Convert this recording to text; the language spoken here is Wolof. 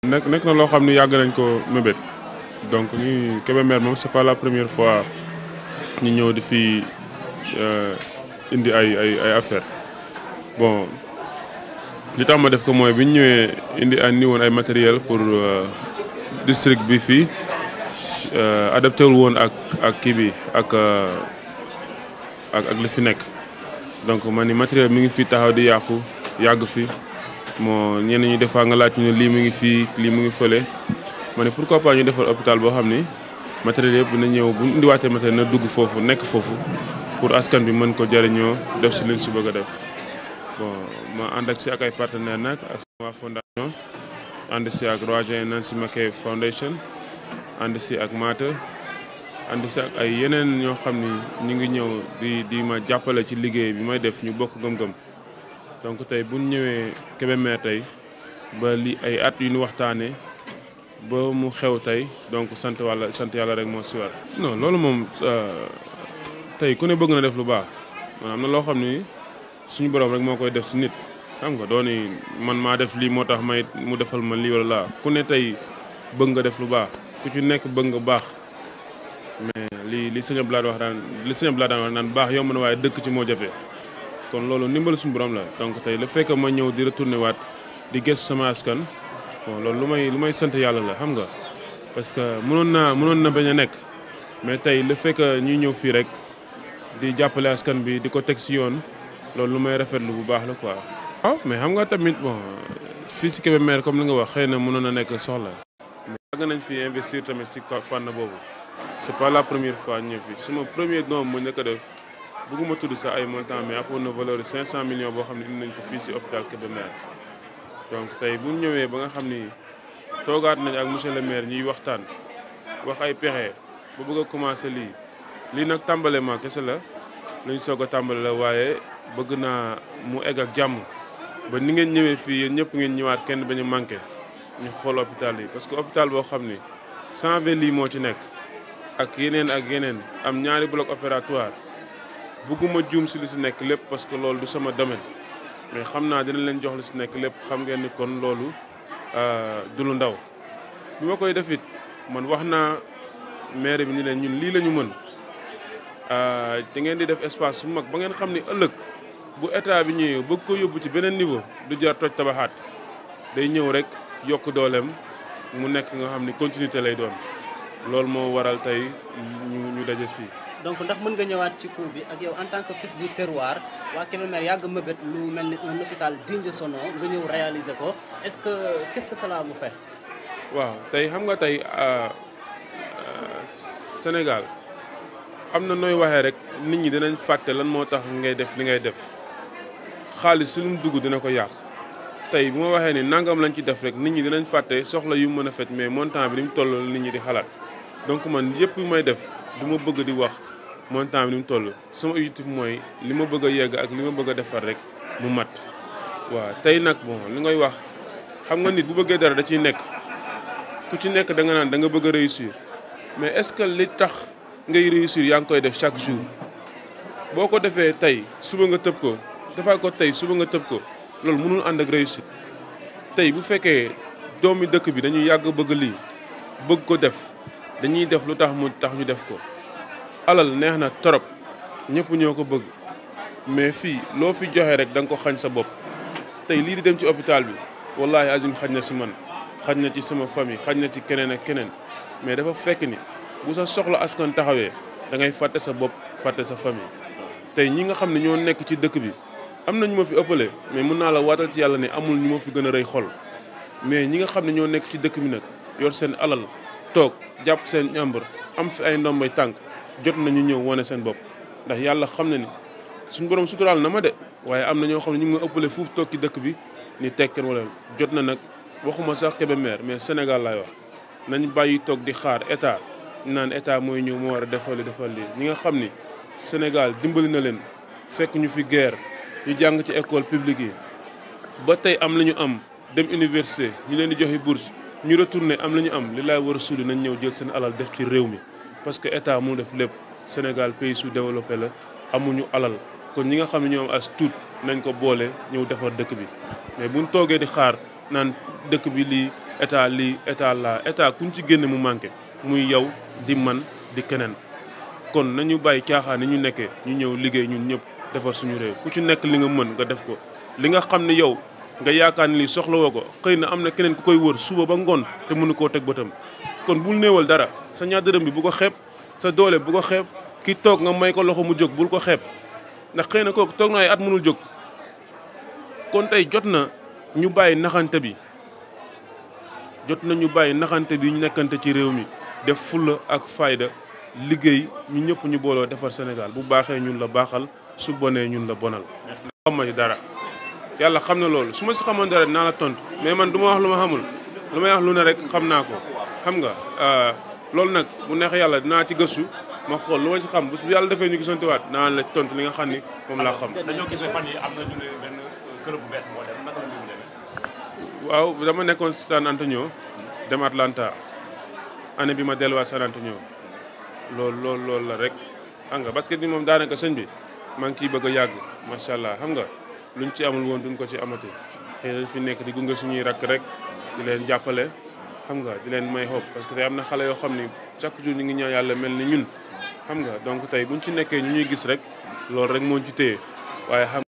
nekk nekk na loo xam ni yàgg nañ ko mébét donc ñu Kébémer moom c'est pas la première fois ñu ñëw di fi indi ay ay ay affaire bon li tax ma def ko mooy bi ñu ñëwee indi andi woon ay matériel pour district bi fii adapté wul woon ak ak kii bi ak ak ak li fi nekk donc man ni matériel mi ngi fi taxaw di yàqu yàgg fi moo ñenn ñi des fois nga laaj ñu ne lii mu ngi fii lii mu ngi fële ma ne pourquoi pas ñu defal hôpital boo xam ni matériel yëpp na ñëw bu ñu indiwaatee matériel na dugg foofu nekk foofu pour askan bi mën ko jëriñoo def si liñ si bëgg a def bon ma ànd ak si ak ay partenaires nag ak sama fondation ànd si ak Roger Nancy Mackay Foundation ànd si ak Maata ànd si ak ay yeneen ñoo xam ni ñu ngi ñëw di di ma jàppale ci liggéey bi may def ñu bokk gëm-gëm donc tey bu ñu ñëwee Kébémer tey ba li ay at yu ñu waxtaanee ba mu xew tey donc sant wàlla sant yàlla rek moo si war. non loolu moom tey ku ne bëgg na def lu baax man am na loo xam ni suñu borom rek moo koy def si nit xam nga dooni man maa def lii moo tax may mu defal ma lii wala laa ku ne tey bëgg nga def lu baax ku ci nekk bëgg nga baax mais li li sëñ Abdoulaye wax daan li sëñ Abdoulaye daan wax naan baax yomb na waaye dëkk ci moo jafe. kon loolu ndimbal suñu borom la donc tey le fait que ma ñëw di retourné waat di gëstu sama askan bon loolu lu may lu may sant yàlla la xam nga parce que mënoon naa mënoon na bañ a nekk mais tey le fait que ñuy ñëw fii rek di jàppale askan bi di ko teg si yoon loolu lu may rafetlu bu baax la quoi. waaw mais xam nga tamit bon fii si Kébémer comme li nga wax xëy na mënoon na nekk soxla. mais yàgg nañ fi investir tamit si fànn boobu c'est pas la première fois ñëw fi sama premier doom mu njëkk a def. bëgguma tudd sax ay montant mais amoon na valeur de 500 millions boo xam ne indi nañ ko fii si hôpital Kébémer donc tey bu ñu ñëwee ba nga xam ni toogaat nañ ak monsieur le maire ñuy waxtaan wax ay pexe ba bëgg a commencé lii lii nag tàmbale kese la luñ soog a tàmbale la waaye bëgg naa mu egg ak jàmm ba ni ngeen ñëwee fii yéen ñëpp ngeen ñëwaat kenn bañu manqué ñu xool hôpital yi parce que hôpital boo xam ni 120 lits moo ci nekk ak yeneen ak yeneen am ñaari bloc opératoire bëgguma juum si li si nekk lépp parce que loolu du sama domaine mais xam naa dina leen jox li si nekk lépp xam ngeen ni kon loolu du lu ndaw bi ma koy def it man wax naa maire bi ni leen ñun lii la ñu mën da ngeen di def espace su mag ba ngeen xam ni ëllëg bu état bi ñëwee bëgg ko yóbbu ci beneen niveau du jar toj tabaxaat day ñëw rek yokk dooleem mu nekk nga xam ni continuité lay doon loolu moo waral tey ñu ñu daje fii. donc ndax mën nga ñëwaat ci cours bi ak yow en tant que fils du terroir waa Kébémer yàgg mëbét lu mel ni un hôpital digne de son nom nga ñëw réaliser ko est-ce que qu'est-ce que cela vous fait. waaw tey xam nga tey Sénégal am na nooy waxee rek nit ñi dinañ fàtte lan moo tax ngay def li ngay def xaalis su lu mu dugg dina ko yàq tey bu ma waxee ni nangam lañ ci def rek nit ñi dinañ fàtte soxla yu mën a fet mais montant bi ni mu toll nit ñi di xalaat donc man yëpp may def du ma bëgg di wax. montant bi ni mu toll sama objectif mooy li ma bëgg a yegg ak li ma bëgg a defar rek mu mat waaw tey nag bon li ngay wax xam nga nit bu bëggee dara da ciy nekk ku ci nekk da nga naan da nga bëgg a réussir mais est-ce que li tax ngay réussir yaa ngi koy def chaque jour boo ko defee tey suba nga tëb ko defaa ko tey suba nga tëb ko loolu mënul ànd ak réussite tey bu fekkee doomi dëkk bi dañuy yàgg bëgg lii bëgg ko def dañuy def lu tax mu tax ñu def ko alal neex na torop ñëpp ñoo ko bëgg mais fii loo fi joxe rek da nga ko xañ sa bopp tey lii di dem ci hôpital bi wallahi azim xañ na si man xañ na ci sama famille xañ na ci keneen ak keneen mais dafa fekk ni bu sa soxla askan taxawee da ngay fàtte sa bopp fàtte sa famille tey ñi nga xam ne ñoo nekk ci dëkk bi am na ñu ma fi ëppale mais mun naa la waatal ci yàlla ne amul ñu ma fi gën a rëy xol mais ñi nga xam ne ñoo nekk ci dëkk bi nag yor seen alal toog jàpp seen ñàmbur am fi ay ndombay tànk jot nañu ñëw wane seen bopp ndax yàlla xam na ni suñu borom suturaal na ma de waaye am na ñoo xam ne ñu ngi ma ëppale fuuf toog ci dëkk bi ni tekken wala jot na nag waxuma sax Kébémer mais Sénégal laay wax nañ bàyyi toog di xaar état naan état mooy ñëw moo war a defal li defal lii ñi nga xam ni Sénégal dimbali na leen fekk ñu fi guerre ñu jàng ci école publique yi ba tey am la ñu am dem université ñu leen di joxe bourse ñu retourné am la ñu am li laay war a suuli nañ ñëw jël seen alal def ci réew mi parce que état mu def lépp Sénégal pays sous-développé la amuñu alal kon ñi nga xam ne ñoom as tuut nañ ko boole ñëw defar dëkk bi mais buñ toogee di xaar naan dëkk bi lii état lii état laa état kuñ ci génne mu manqué muy yow di man di keneen kon nañu bàyyi caaxaan ni ñu nekkee ñu ñëw liggéey ñun ñëpp defar suñu réew ku ci nekk li nga mën nga def ko li nga xam ne yow nga yaakaar ni lii soxlawoo ko xëy na am na keneen ku koy wër suba ba ngoon te mënu koo teg bëtam kon bul néewal dara sa ñaar dërëm bi bu ko xeeb sa doole bu ko xeeb ki toog nga may ko loxo mu jóg bul ko xeeb ndax xëy na kooku toog na ay at mënul jóg kon tey jot na ñu bàyyi naxante bi jot na ñu bàyyi naxante bi ñu nekkante ci réew mi def fulla ak fayda liggéey ñu ñëpp ñu booloo defar Sénégal bu baaxee ñun la baaxal su bonee ñun la bonal. xam ma dara yàlla xam na loolu su ma si xamoon dara dinaa la tontu mais man du ma wax lu ma xamul lu may wax lu ne rek xam naa ko xam nga loolu nag bu neex yàlla dinaa ci gëstu ma xool lu ma ci xam bu yàlla defee ñu gisantewaat naa la tontu li nga xam ni moom laa xam. dañoo gis ne fan yi am na ñu ne benn club bu bees moo dem naka la ñu demee. waaw dama nekkoon San Antonio dem Atlanta année bi ma delluwaat San Antonio loolu loolu loolu la rek xam nga basket bi moom daanaka sëñ bi maa ngi ciy bëgg a yàgg macha allah xam nga luñ ci amul woon duñ ko ci amati xëy na fi nekk di gunge suñuy rakk rek di leen jàppale xam nga di leen may xob parce que tey am na xale yoo xam ni chaque jour ñu ngi ñaan yàlla mel ni ñun xam nga donc tey buñ ci nekkee ñu ñuy gis rek loolu rek moo ci téye waaye xam